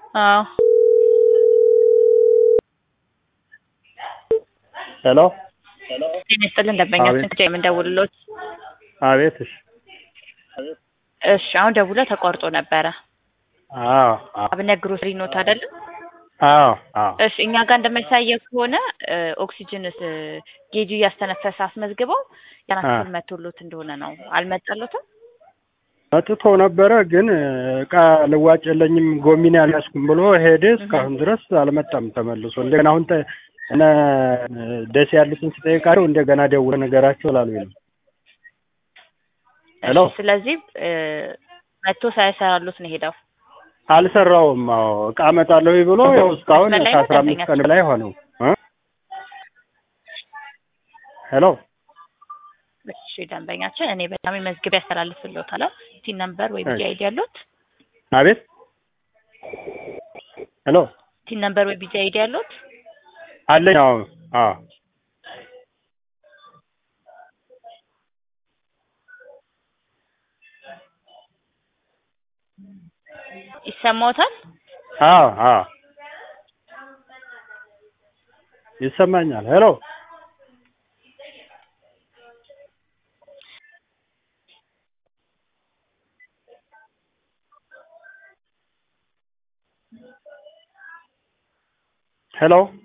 አዎ ሄሎ ጤና ይስጥልን ደንበኛችን አቤት። ከጀ የምንደውልሎት አቤት። እሺ እሺ አሁን ደውለ ተቋርጦ ነበረ አዎ አዎ አብነት ግሮሰሪ ኖት አይደለም አዎ አዎ እሺ እኛ ጋር እንደሚያሳየው ከሆነ እ ኦክሲጅን እ ጌጁ እያስተነፈሰ አስመዝግበው ያን አ። ያክል መቶሎት እንደሆነ ነው አልመጣሎትም መጥቶ ነበረ ግን እቃ ልዋጭ የለኝም ጎሚኔ አልያዝኩም ብሎ ሄደ። እስካሁን ድረስ አልመጣም ተመልሶ። እንደገና አሁን ተ- እነ ደስ ያሉትን ስጠይቃቸው እንደገና ደውለ ነገራቸው ላሉ ነው። ሄሎ እሺ ስለዚህ እ መቶ ሳይሰራሉት ነው ሄደው አልሰራውም። አዎ እቃ እመጣለሁ ብሎ ያው እስካሁን መስመር ላይ ነው ከአስራ አምስት ቀን ደንበኛችን? ላይ ሆነው እ ሄሎ እሺ ደንበኛችን እኔ በጣም መዝግብ ያስተላልፍልዎታል ቲን ነምበር ወይ ቢጂ እሺ። አይዲ ያሉት አቤት ሄሎ ቲን ነምበር ወይ ቢጂ አይዲ ያሉት አለኝ። አዎ አዎ ይሰማዎታል አዎ አዎ ይሰማኛል። ሄሎ ሄሎ